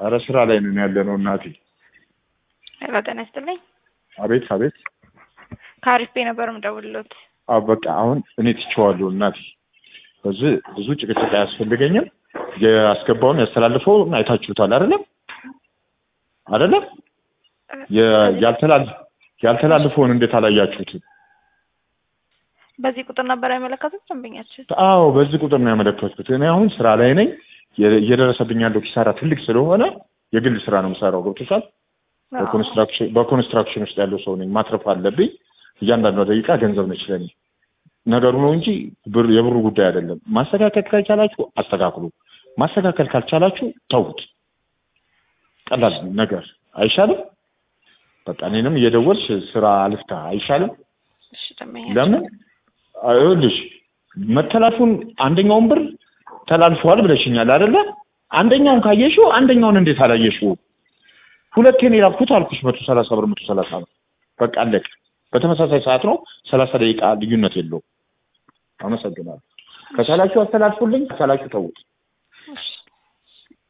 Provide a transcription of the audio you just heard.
ኧረ ስራ ላይ ነን ያለ ነው እናቴ። ሄሎ ጤና ይስጥልኝ። አቤት አቤት። ከአሪፍ ቤ ነበር የምደውልሎት። አዎ በቃ አሁን እኔ ትቼዋለሁ እናቴ። በዚህ ብዙ ጭቅጭቅ አያስፈልገኝም። ያስገባውን ያስተላልፈውን አይታችሁታል አይደለም አይደለም? የ- ያልተላል- ያልተላልፈውን እንዴት አላያችሁትም? በዚህ ቁጥር ነበር ያመለከቱት ደንበኛችን። አዎ በዚህ ቁጥር ነው ያመለከትኩት። እኔ አሁን ስራ ላይ ነኝ። የ- እየደረሰብኝ ያለው ኪሳራ ትልቅ ስለሆነ የግል ስራ ነው የምሰራው። ገብቶሻል? በኮንስትራክሽን በኮንስትራክሽን ውስጥ ያለው ሰው ነኝ። ማትረፍ አለብኝ። እያንዳንዷ ደቂቃ ገንዘብ ነች ለኔ። ነገሩ ነው እንጂ ብር የብሩ ጉዳይ አይደለም። ማስተካከል ካልቻላችሁ አስተካክሉ። ማስተካከል ካልቻላችሁ ተውት። ቀላል ነገር አይሻልም? በቃ እኔንም እየደወልሽ ስራ አልፍታ አይሻልም? እሺ ደንበኛችን ለምን ይኸውልሽ መተላልፉን አንደኛውን ብር ተላልፈዋል ብለሽኛል አይደለ? አንደኛውን ካየሽው አንደኛውን እንዴት አላየሽው? ሁለቴን የላኩት አልኩሽ መቶ ሰላሳ ብር መቶ ሰላሳ ብር በቃ አለቀ። በተመሳሳይ ሰዓት ነው ሰላሳ ደቂቃ ልዩነት የለውም። አመሰግናለሁ። ከቻላችሁ አስተላልፉልኝ፣ ከቻላችሁ ተውት። እሺ